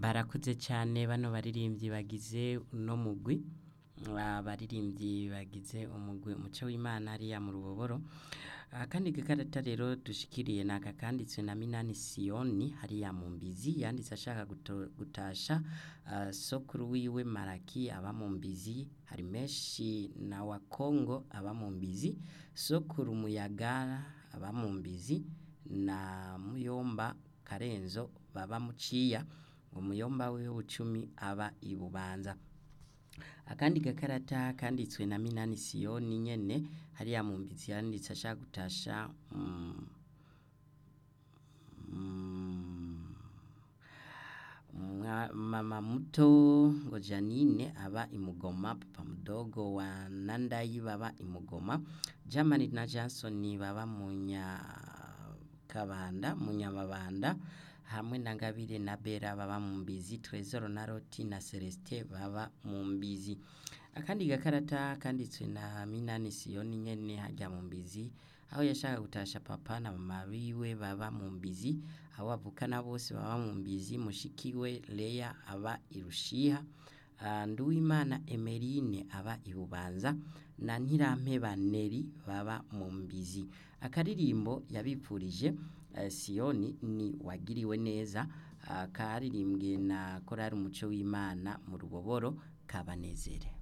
barakuze cyane bano baririmbyi bagize uno mugwi abaririmbyi bagize umugwi umuco w'imana hariya mu ruboboro akandi gakarata rero dushikiriye ni aka kanditswe na minani siyoni hariya mu mbizi yanditse ashaka guto- gutasha ah, sokuru wiwe maraki aba mu mbizi hari menshi na wa kongo aba mu mbizi sokuru muyagara aba mu mbizi na muyomba karenzo baba muciya umuyomba wiwe bucumi aba ibubanza akandi gakarata kanditswe na minani siyoni nyene hariya mu mbizi yanditse ashaka gutasha mm, mm, mwa- mama muto ngo janine aba imugoma papa mudogo wa nandayi baba imugoma jamani na jansoni baba munyakabanda munyamabanda hamwe na ngabire na bera baba mu mbizi tresor na roti na celestin baba mu mbizi akandi gakarata kanditswe na minani siyoni nyene hajya mu mbizi aho yashaka gutasha papa na mama biwe baba mu mbizi abo bavukana bose baba mu mbizi mushikiwe leya aba irushiha Ah, nduwimana emerine aba ibubanza na ntirampeba neri baba mu mbizi akaririmbo yabipfurije eh, siyoni ni wagiriwe neza ah, karirimbwe na korari umuco w'imana mu ruboboro kabanezere